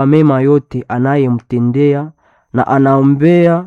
mema yote anayemtendea na anaombea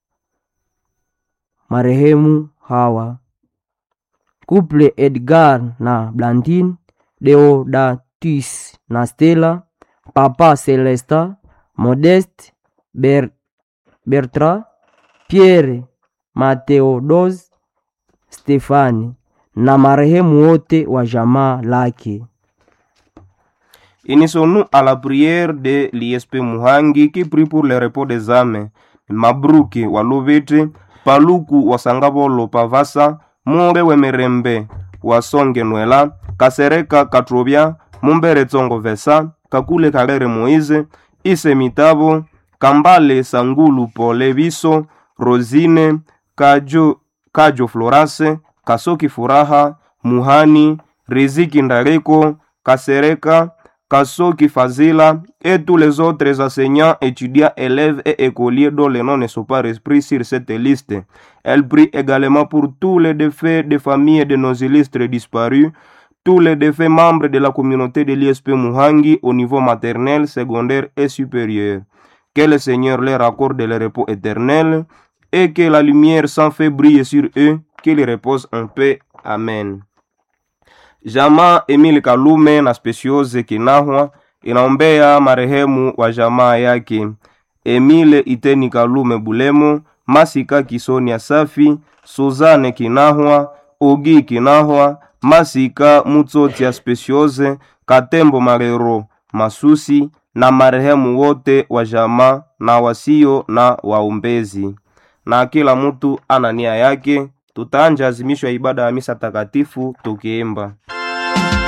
marehemu hawa Couple Edgar na Blandine, Deodatus na Stella, Papa Celesta, Modeste, Ber Bertra, Pierre, Mateodos, Stefani na marehemu wote wa jamaa lake. Unissons-nous à la prière de l'ISP Muhangi qui prie pour le repos des âmes. Mabruki wa Lubiti, Paluku wa Sangabolo Pavasa, Mure Wemerembe wa Songe Nwela, Kasereka Katrobia, Mumbere Tsongo Vesa, Kakule Karere Moise, Ise Mitabo, Kambale Sangulu Pole Biso, Rosine, Kajo, Kajo Florase, Kasoki Furaha, Muhani, Riziki Ndareko, Kasereka, Kasoki Fazila et tous les autres enseignants, étudiants, élèves et écoliers dont les noms ne sont pas repris sur cette liste. Elle prie également pour tous les défaits des familles de nos illustres disparus, tous les défaits membres de la communauté de l'ISP Muhangi au niveau maternel, secondaire et supérieur. Que le Seigneur leur accorde le repos éternel et que la lumière sans fait briller sur eux, qu'ils reposent en paix. Amen. Jamaa Emile Kalume na Speciose Kinahwa inaombea marehemu wa jamaa yake Emile Iteni Kalume Bulemo, Masika Kisonia Safi, Suzane Kinahwa, Ogi Kinahwa, Masika Mutsotia Speciose, Katembo Marero Masusi na marehemu wote wa jamaa na wasio na waombezi. Na kila mtu ana nia yake, tutaanja azimisho ya ibada ya misa takatifu tukiimba